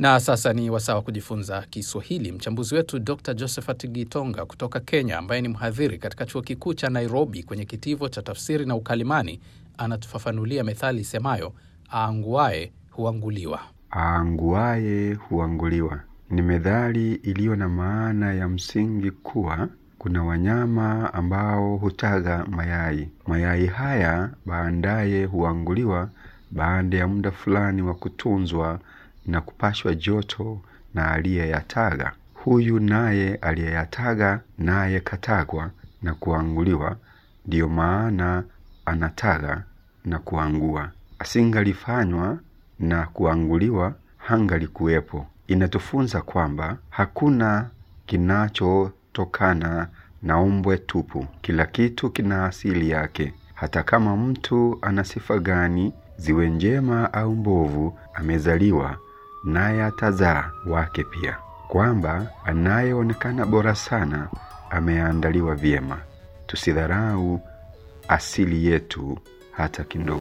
Na sasa ni wasaa wa kujifunza Kiswahili. Mchambuzi wetu Dr Josephat Gitonga kutoka Kenya, ambaye ni mhadhiri katika chuo kikuu cha Nairobi kwenye kitivo cha tafsiri na ukalimani, anatufafanulia methali isemayo aanguaye huanguliwa. Aanguaye huanguliwa ni methali iliyo na maana ya msingi kuwa kuna wanyama ambao hutaga mayai. Mayai haya baadaye huanguliwa baada ya muda fulani wa kutunzwa na kupashwa joto na aliyeyataga. Huyu naye aliyeyataga naye katagwa na kuanguliwa, ndiyo maana anataga na kuangua. Asingalifanywa na kuanguliwa, hangalikuwepo. Inatufunza kwamba hakuna kinachotokana na ombwe tupu. Kila kitu kina asili yake. Hata kama mtu ana sifa gani, ziwe njema au mbovu, amezaliwa naye atazaa wake pia, kwamba anayeonekana bora sana ameandaliwa vyema. Tusidharau asili yetu hata kidogo.